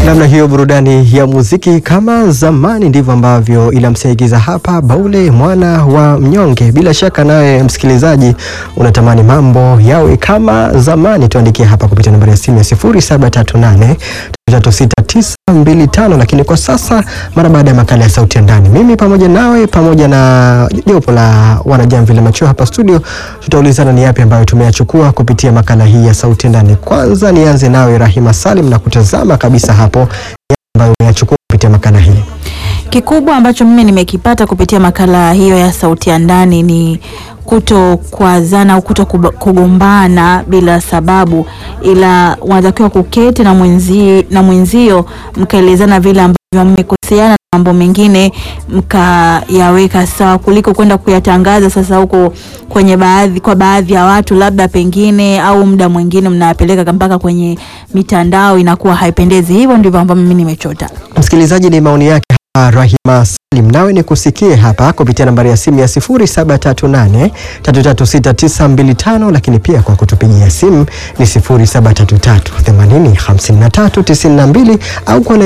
Namna hiyo burudani ya muziki kama zamani, ndivyo ambavyo inamsaigiza hapa Baule mwana wa mnyonge. Bila shaka nawe msikilizaji unatamani mambo yawe kama zamani, tuandikie hapa kupitia nambari ya simu ya 0738 36925 lakini kwa sasa, mara baada ya makala ya sauti ya ndani, mimi pamoja nawe pamoja na jopo la wanajamvi la macho hapa studio, tutaulizana ni yapi ambayo tumeyachukua kupitia makala hii ya sauti ya ndani. Kwanza nianze nawe Rahima Salim na kutazama kabisa hapo yapi ambayo umeyachukua kupitia makala hii. Kikubwa ambacho mimi nimekipata kupitia makala hiyo ya sauti ya ndani ni kuto kuazana au kuto kuba- kugombana bila sababu, ila wanatakiwa kuketi na mwenzi, na mwenzio mkaelezana vile ambavyo mmekoseana na mambo mengine mkayaweka sawa, kuliko kwenda kuyatangaza sasa huko kwenye baadhi kwa baadhi ya watu, labda pengine au muda mwingine mnayapeleka mpaka kwenye mitandao, inakuwa haipendezi. Hivyo ndivyo ambavyo mimi nimechota. Msikilizaji, ni maoni yake hapa Rahima Salim, nawe ni kusikie hapa kupitia nambari ya simu ya 0738 336925 lakini pia kwa kutupigia simu ni 0733 80 53 92 au kwa